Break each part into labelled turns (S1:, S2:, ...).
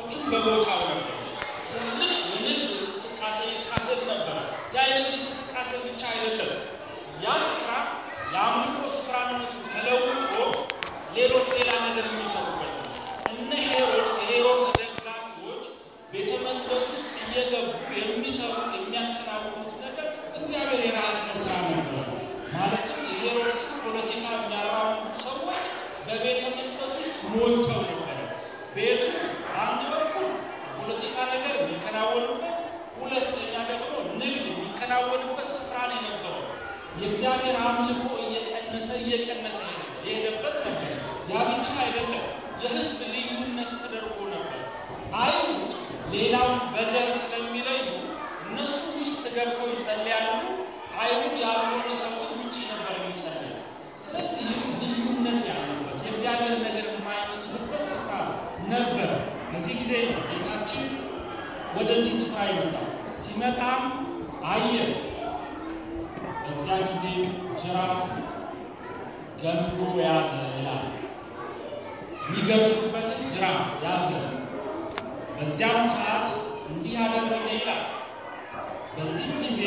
S1: ሰዎችም በቦታው ነበር። ትልቅ የንግድ እንቅስቃሴ ይካሄድ ነበር። ያ የንግድ እንቅስቃሴ ብቻ አይደለም። ያ ስፍራ የአምልኮ ስፍራነቱ ተለውጦ ሌሎች ሌላ ነገር የሚሰሩበት ነው። እነ ሄሮድስ የሄሮድስ ደጋፊዎች ቤተ መቅደስ ውስጥ እየገቡ የሚሰሩት የሚያከናውኑት ነገር እግዚአብሔር የራቀ ስራ ነበር። ማለትም የሄሮድስ ፖለቲካ የሚያራምዱ ሰዎች በቤተ መቅደስ ውስጥ ሞልተው ነበረ። ቤቱ በአንድ በኩል የፖለቲካ ነገር የሚከናወንበት፣ ሁለተኛ ደግሞ ንግድ የሚከናወንበት ስፍራ ነው የነበረው። የእግዚአብሔር አምልኮ እየቀነሰ እየቀነሰ የሄደበት ነበር። ያ ብቻ አይደለም፣ የህዝብ ልዩነት ተደርጎ ነበር። አይሁድ ሌላውን በዘር ስለሚለዩ እነሱ ውስጥ ገብተው ይጸልያሉ። አይሁድ ያልሆነ ሰዎች ውጭ ነበር የሚጸልዩ። ስለዚህም ልዩነት ያለበት የእግዚአብሔር ነገር የማይመስልበት ስፍራ ነበር። በዚህ ጊዜ ነው ጌታችን ወደዚህ ስፍራ ይመጣል። ሲመጣም አየ። በዚያ ጊዜ ጅራፍ ገምዶ ያዘ ይላል። የሚገርፉበትን ጅራፍ ያዘ። በዚያም ሰዓት እንዲህ አደረገ ይላል። በዚህም ጊዜ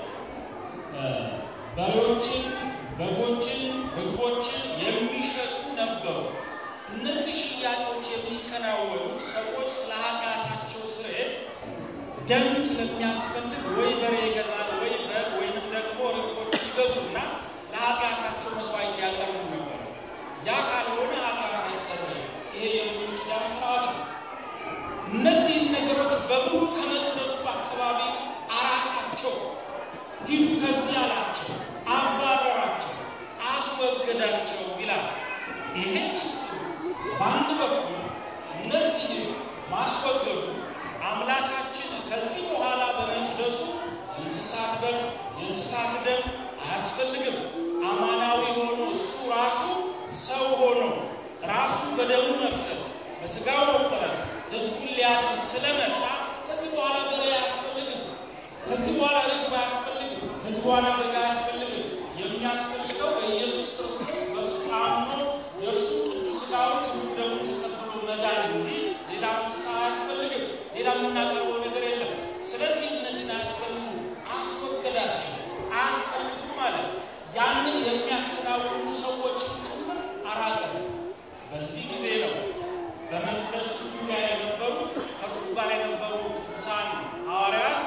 S1: በሬዎችን፣ በጎችን፣ ርግቦችን የሚሸጡ ነበሩ። እነዚህ ሽያጮች የሚከናወኑት ሰዎች ስለ ኃጢአታቸው ስርየት ደም ስለሚያስፈልግ ወይ በሬ ይገዛል ወይ በግ ወይንም ደግሞ ርግቦች ይገዙና ለኃጢአታቸው መስዋዕት ያቀርቡ ነበር። ያ ካልሆነ ኃጢአት አይሰረይም። ይሄ የብሉይ ኪዳን ስርዓት ነው። እነዚህን ነገሮች በሙሉ ከመቅደሱ አካባቢ አራቃቸው። ሂዱ ከዚህ አላቸው፣ አባረራቸው፣ አስወገዳቸው ይላል። ይሄ ምስጢር በአንድ በኩል እነዚህ ማስወገዱ አምላካችን ከዚህ በኋላ በመቅደሱ የእንስሳት በግ የእንስሳት ደም አያስፈልግም። አማናዊ ሆኖ እሱ ራሱ ሰው ሆኖ ራሱ በደሙ መፍሰስ በስጋው መቆረስ ህዝቡን ሊያድን ስለመጣ ከዚህ በኋላ በሬ አያስፈልግም። ከዚህ በኋላ ርግብ አያስፈልግም። ከዚህ በኋላ በግ አያስፈልግም። የሚያስፈልገው በኢየሱስ ክርስቶስ በእርሱ አምኖ የእርሱ ቅዱስ ሥጋውን ክቡር ደሙን ተቀብሎ መዳን እንጂ ሌላ እንስሳ አያስፈልግም። ሌላ የምናቀርበው ነገር የለም። ስለዚህ እነዚህን አያስፈልጉም፣ አስወገዳቸው። አያስፈልጉም ማለት ያንን የሚያከናውኑ ሰዎችን ጭምር አራቀ። በዚህ ጊዜ ነው በመቅደሱ ዙሪያ የነበሩት ከእርሱ ጋር የነበሩ ቅዱሳን ሐዋርያት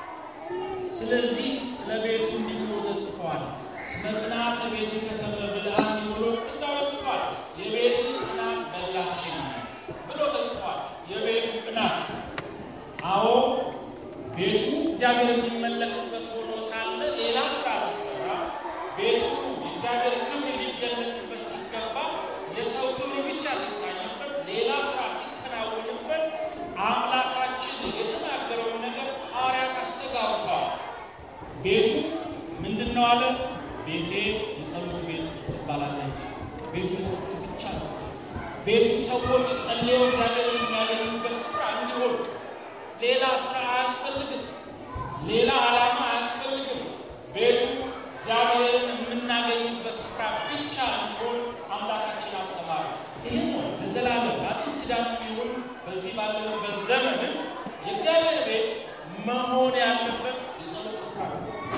S1: ስለዚህ ስለ ቤቱ እንዲህ ብሎ ተጽፏል። ስለ ቅናት ቤት ከተመ ብልሃ እንዲህ ብሎ ቅዱስ ዳዊት ጽፏል። የቤት ቅናት በላችን ብሎ ተጽፏል። የቤቱ ቅናት አዎ ቤቱ እግዚአብሔር የሚመለክበት ሆኖ ሳለ ሌላ ስራ ሲሰራ ቤቱ የእግዚአብሔር ክብር ሊገለጥበት ሲገባ የሰው ክብር ብቻ ሲታይበት ሌላ ስራ ሲከናወንበት አምላካችን የተናገረውን ነገር ሐዋርያት አስተጋብተዋል። ቤቱ ምንድን ነው አለ? ቤቴ የጸሎት ቤት ትባላለች። ቤቱ የጸሎት ብቻ ነው። ቤቱ ሰዎች ጸልየው እግዚአብሔርን የሚያገኙበት ስፍራ እንዲሆን ሌላ ስራ አያስፈልግም። ሌላ ዓላማ አያስፈልግም። ቤቱ እግዚአብሔርን የምናገኝበት ስፍራ ብቻ እንዲሆን አምላካችን አስተማረ። ይህም ነው ለዘላለም በአዲስ ኪዳን የሚሆን በዚህ ባለንበት ዘመንም የእግዚአብሔር ቤት መሆን ያለበት የጸሎት ስፍራ ነው።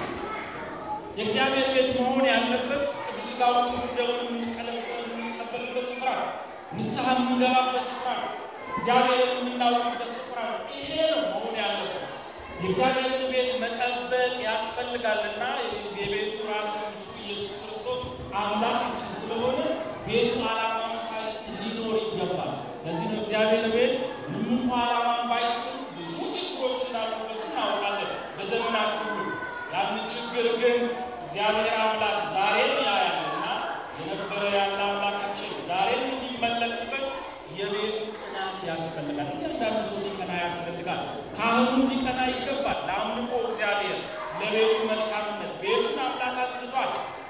S1: የእግዚአብሔር ቤት መሆን ያለበት ቅዱስ ሥጋውን ክቡር ደሙን የምንቀበልበት ስፍራ ነው። ንስሐ የምንገባበት ስፍራ ነው። እግዚአብሔርን የምናውቅበት ስፍራ ነው። ይሄ ነው መሆን ያለበት። የእግዚአብሔርን ቤት መጠበቅ ያስፈልጋልና የቤቱ ራስ እሱ ኢየሱስ ክርስቶስ አምላካችን ስለሆነ ቤቱ ዓላማውን ሳይስት ሊኖር ይገባል። ለዚህ ነው እግዚአብሔር ቤት ምንም እንኳ ዓላማን ባይስትም ብዙ ችግሮች እንዳሉበት እናውቃለን በዘመናት ሁሉ። ያን ችግር ግን እግዚአብሔር አምላክ ዛሬም ያያልና የነበረ ያለ አምላካችን ዛሬም እንዲመለክበት የቤቱ ቅናት ያስፈልጋል። እያንዳንዱ ሰው ሊቀና ያስፈልጋል። ካህኑ ሊቀና ይገባል። ለአምልኮ እግዚአብሔር ለቤቱ መልካምነት ቤቱን አምላክ አጽድቷል።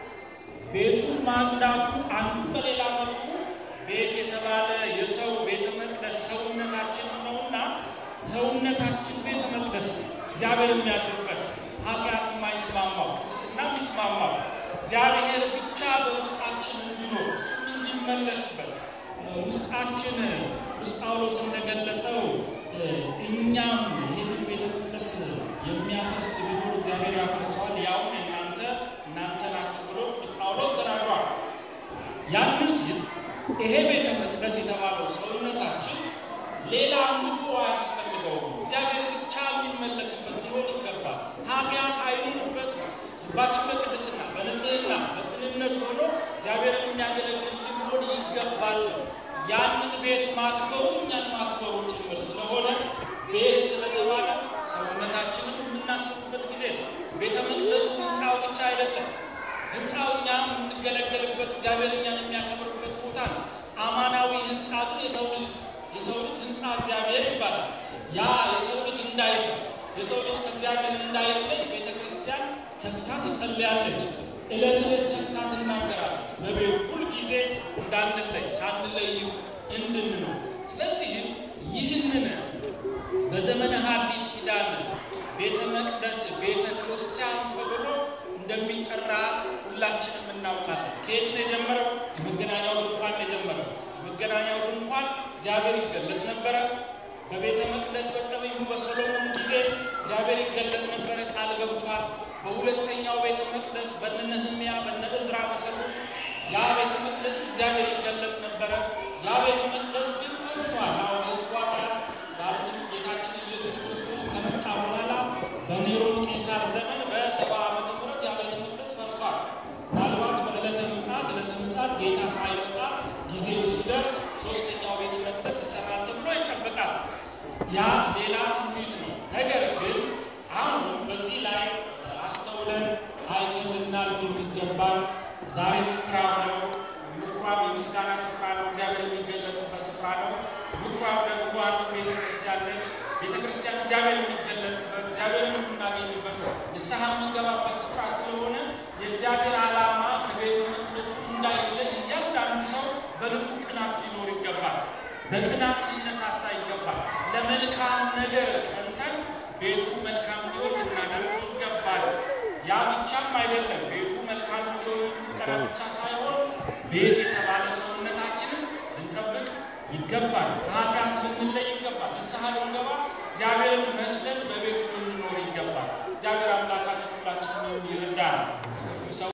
S1: ቤቱን ማጽዳቱ አንዱ በሌላ መልኩ ቤት የተባለ የሰው ቤተ መቅደስ ሰውነታችን ነውና ሰውነታችን ቤተ መቅደስ ነው። እግዚአብሔር የሚያድርበት ኃጢአት የማይስማማው ቅድስና የሚስማማው እግዚአብሔር ብቻ በውስጣችን እንዲኖር እሱን እንዲመለክበት ውስጣችን ቅዱስ ጳውሎስ እንደገለጸው እኛም ይህንን ቤተ መቅደስ የሚያፈርስ ቢኖር እግዚአብሔር ያፈርሰዋል፣ ያውም እናንተ እናንተ ናችሁ ብሎ ቅዱስ ጳውሎስ ተናግሯል። ያንን ሲል ይሄ ቤተ መቅደስ የተባለው ሰውነታችን ሌላ አምልኮ አያስፈልገውም። እግዚአብሔር ብቻ የሚመለክበት ሊሆን ይገባል። ኃጢአት አይኑርበት። ልባችን በቅድስና በንጽህና በቅንነት ሆኖ እግዚአብሔርን የሚያገለግል ሊሆን ይገባል። ያንን ቤት ማክበሩ እኛን ማክበሩ ጭምር ስለሆነ ቤት ስለተባለ ሰውነታችንን የምናስብበት ጊዜ ነው። ቤተ መቅደሱ ህንፃው ብቻ አይደለም። ህንፃው እኛ የምንገለገልበት እግዚአብሔር እኛን የሚያከብርበት ቦታ ነው። አማናዊ ህንፃ ግን የሰው ልጅ የሰው ልጅ ህንፃ እግዚአብሔር ይባላል። ያ የሰው ልጅ እንዳይፈርስ የሰው ልጅ ከእግዚአብሔር እንዳይለይ ቤተ ክርስቲያን ተግታ ትጸልያለች። ዕለት ዕለት ተግታ ትናገራለች። በቤት ሁልጊዜ እንዳንለይ ሳንለይ እንድንኖር። ስለዚህም ይህንን በዘመነ ሐዲስ ኪዳን ቤተ መቅደስ ቤተ ክርስቲያን ተብሎ እንደሚጠራ ሁላችንም እናውቃለን። ከየት ነው የጀመረው? ከመገናኛው ድንኳን ነው የጀመረው። የመገናኛው ድንኳን እግዚአብሔር ይገለጥ ነበረ። በቤተ መቅደስ በነቢዩ በሰሎሞን ጊዜ እግዚአብሔር ይገለጥ ነበረ፣ ቃል ገብቷል። በሁለተኛው ቤተ መቅደስ በነ ነህምያ በነ እዝራ በሰሩት ያ ቤተ መቅደስ እግዚአብሔር ይገለጥ ነበረ። ያ ቤተ መቅደስ ግን ፈርሷል። አሁን ህዝቡ ኃጢአት ማለትም ጌታችን ኢየሱስ ክርስቶስ ከመጣ በኋላ በኔሮን ቄሳር ዘመን በሰባ ዓመተ ምህረት ያ ቤተ መቅደስ ፈርሷል። ምናልባት በዕለተ ምጽአት ዕለተ ምጽአት ጌታ ሳይመጣ ጊዜው ሲደርስ ሶስተኛው ቤተ መቅደስ ይሰራል ተብሎ ይጠበቃል። ያ ሌላ ትንቢት ነው። ነገር ግን አሁን በዚህ ላይ አስተውለን አይተን ልናልፍ የሚገባል። ዛሬ ምኩራብ ነው። ምኩራብ የምስጋና ስፍራ ነው። እግዚአብሔር የሚገለጥበት ስፍራ ነው። ምኩራብ ደግሞ አንዱ ቤተ ክርስቲያን ነች። ቤተ ክርስቲያን እግዚአብሔር የሚገለጥበት እግዚአብሔርን የምናገኝበት ንስሐ የምንገባበት ስፍራ ስለሆነ የእግዚአብሔር ዓላማ ከቤተ መቅደሱ እንዳይለይ እያንዳንዱ ሰው በልቡ ቅናት ሊኖር ይገባል። በቅናት ሊነሳሳ ይገባል። ለመልካም ነገር ቀንተን ቤቱ መልካም እንዲሆን ልናደርግ ይገባል። ያ ብቻም አይደለም። ቤቱ መልካም እንዲሆን እንቀራ ብቻ ሳይሆን ቤት የተባለ ሰውነታችንን ልንጠብቅ ይገባል። ከኃጢአት ልንለይ ይገባል። ንስሐ ልንገባ እግዚአብሔርን መስለን በቤቱ ልንኖር ይገባል። እግዚአብሔር አምላካችን ሁላችንን ይርዳል።